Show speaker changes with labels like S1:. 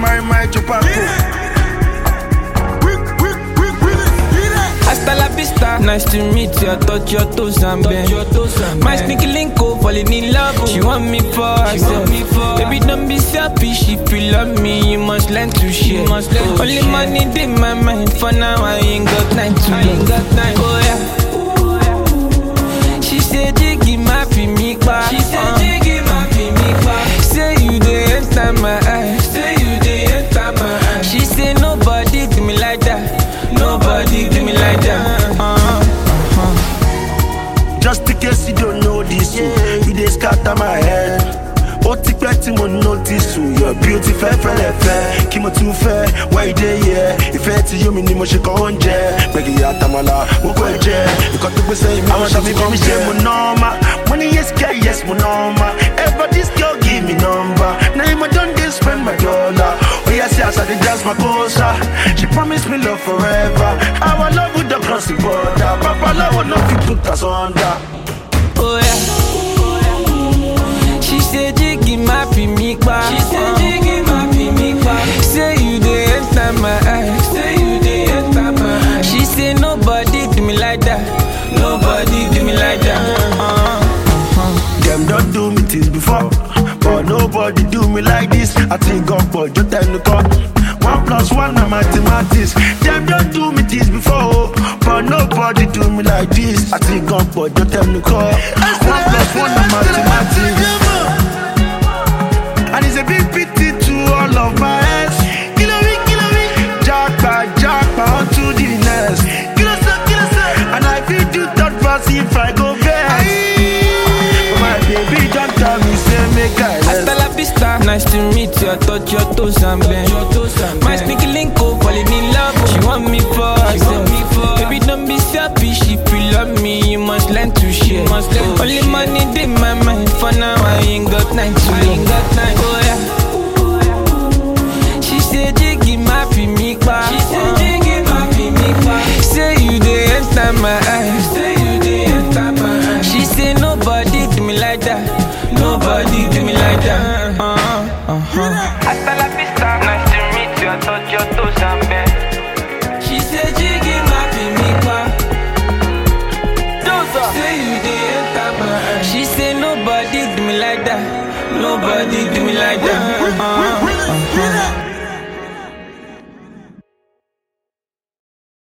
S1: marry my chupaco.
S2: Hasta la vista, nice to meet you. I touch your toes and bend. My sneaky link up, falling in love. She want me for herself. Baby, don't be selfish. If you love me, you must learn to share. Only money in my mind. For now, I ain't got time to love. Oh yeah. She said, Jiggy, my me back. She said, Jiggy, my me back. Say you dey enter my eyes. Say you dey enter my eyes. She said, Nobody do me like that. Nobody do me like that. Uh-huh.
S1: Just in case you don't know this, yeah. you dey scatter my head. Ó ti pẹ́ tí mo notice o, your beauty fẹ́ fẹ́lẹ̀ fẹ́. Kí mo tún fẹ́, wá ìdè yẹ. Ìfẹ́ tí yóò mi ni mo ṣe kàn oúnjẹ. Gbẹ̀gì àtàmàlà, mo kọ́ ẹ jẹ. Nǹkan tó gbé sẹ́yìn mi, àwọn ṣàfi kan mi ṣe mo nọ́ọ̀mà. Mo ní yes girl, yes mo nọ́ọ̀mà. Ever this girl give me number. Na him I don dey spend my dollar. Oya see as I dey dance my kosa. She promise me love forever. Our love would don cross the border. Babalawo no fit put us under.
S2: Oh yeah. She said Jiggy my me back. She said Jiggy my me back. Say you dey enter my eyes. Say you dey enter my eyes. She said nobody do me like that. Nobody do me like that. Uh-huh.
S1: Them don't do me things before, but nobody do me like this. I think God, but you tell me God. One plus one na mathematics. Them don't do me things before, but nobody do me like this. I think God, but you tell me God. One plus one na mathematics. And it's a big pity to all of my ex. Kilo me, kilo me. Jackpot, jackpot, on to the next. Kilo so, kilo so. And I feel do third pass if I go best. But my baby don't tell me, say make I
S2: Hasta la vista, nice to meet you. I touch your toes and bend. My sneaky link up, falling in love. She want me for herself. Baby, don't be selfish. If you love me, you must learn to share. Only money in my mind. For now, I ain't got time to love. Oh yeah. She said, Jiggy, my me back. She said, Jiggy, my me back. Say you dey enter my eyes. Say you dey enter my eyes. She said, Nobody do me like that. Nobody do me like that. Uh-huh. Uh-huh. Hasta la vista. Nice to meet you. I touch your toes and bend. She said, Jiggy, my me back. Say you dey enter my eyes. She said, Nobody do me like that. Nobody do me like that.